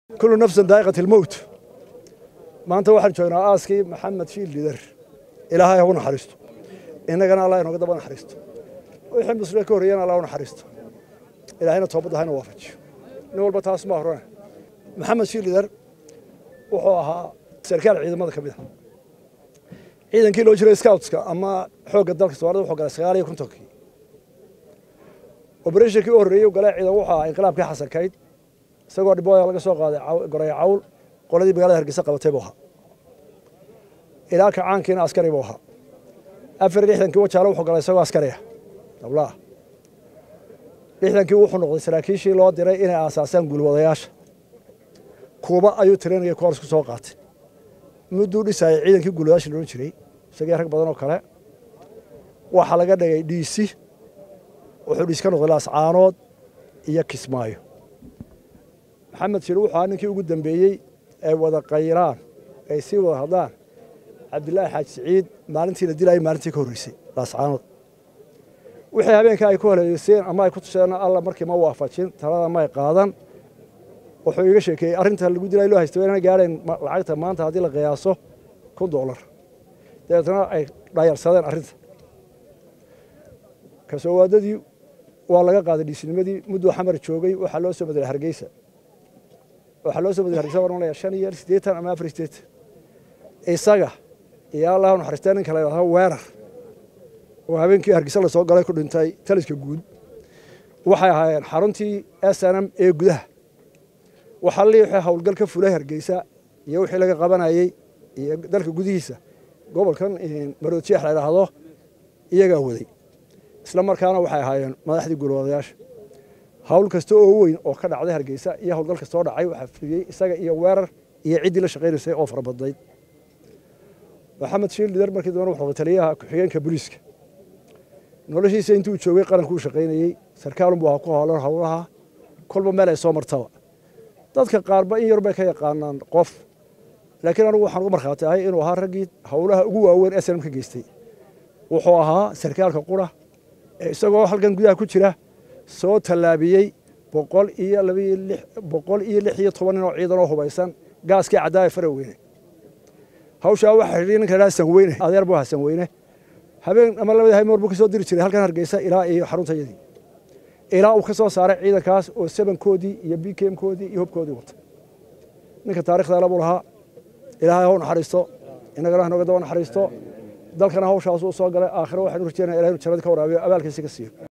kullu nafsan daa'iqat ilmowt maanta waxaan joognaa aaskii maxamed shiil lider ilaahay ha u naxariisto innagana allah inooga daba naxariisto wixii muslimiin ka horreeyana allah u naxariisto ilaahayna toobadda hayna waafajiyo nin walba taas ma horana maxamed shiil lider wuxuu ahaa sarkaal ciidamada ka mid ah ciidankii loo jiray scoutska ama xoogga dalka soomaalida wuxuu galay sagaal iyo kontonkii oberatinkii u horreeyey u galay ciidan wuxuu ahaa inqilaabkii xasankayd isagoo dhibooya laga soo qaaday goraya cawl qoladii magaalada hargeysa qabatay buu ahaa ilaa kacaankiina askari buu ahaa afar lixdankii wajaale wuxuu galay isagoo askari ah dablaah lixdankii wuxuu noqday saraakiishii loo diray inay aasaasaan guulwadayaasha kuuba ayuu tirinaya koorsku soo qaatay mudduu dhisayay ciidankii guulwadayaasha loodhan jiray isagii rag badan oo kale waxaa laga dhigay dhiisi wuxuu dhiis ka noqday laascaanood iyo kismaayo maxamed shir wuxuu ahaa ninkii ugu dambeeyey ay wada qayraan ay sii wada hadlaan cabdilaahi xaaji siciid maalintii la dilayay maalintii ka horreysay laascaanood wixii habeenka ay ku haleeyseen ama ay ku tusheen alla markii ma waafajin talada ma ay qaadan wuxuu iga sheekeeyey arrinta lagu dilay loo haysta inaan gaadhayn lacagta maanta haddii la qiyaaso kun doolar dabeetna ay dhayarsadeen arrinta kasoowaadadii waa laga qaaday dhiisinimadii mudduu xamar joogay waxaa loo soo bedelay hargeysa waxaa loo soo bedelay hargeysa waan malaya shan iyo siddeetan ama afar siddeetan isaga iyo allah naxariistaa ninka la yidhahdo weerar oo habeenkii hargeysa lasoo galay ku dhintay taliska guud waxay ahaayeen xaruntii s n m ee gudaha waxaa lii wixii howlgal ka fulay hargeysa iyo wixii laga qabanayey iyo dalka gudihiisa gobolkan maroodjeex la yidhaahdo iyagaa waday isla markaana waxay ahaayeen madaxdii guulwadayaasha hawl kasta oo weyn oo ka dhacday hargeysa iyo howlgal kastoo dhacay waxaa fuliyey isaga iyo weerar iyo ciddii la shaqaynaysay oo fara badnayd maxamed shiil lider markii dambena wuxuu taliyaha ku-xigeenka booliiska noloshiisa intuu joogay qarankuu shaqaynayey sarkaalunbuu ahaa ku hoolan howlaha kolba meel ay soo martaba dadka qaarba in yar bay ka yaqaanaan qof laakiin anugu waxaan ugu markhaati ahay inuu ahaa raggii howlaha ugu waaweyn ee sanam ka geystay wuxuu ahaa sarkaalka qura ee isagoo halkan gudaha ku jira soo tallaabiyey boqol iyo labaiyo lix boqol iyo lix iyo toban nin oo ciidan oo hubaysan gaaskii caddaaya fara weyne hawshaa waxaa xidhiy ninka la hasan weyne adeer buu hasan weyne habeen ama labadii hamoor buu ka soo diri jiray halkan hargeysa ilaa iyo xaruntayadii ilaa uu ka soo saaray ciidankaas oo sebankoodii iyo bkmkoodii iyo hubkoodii wata ninka taarikhda labuu lahaa ilaahay hau naxariisto innagana hanoga daba naxariisto dalkana hawshaas uu soo galay aakhiro waxaynu rajeynaya ilahay inu jannadii ka waraabiyo abaalkiisi ka siiyo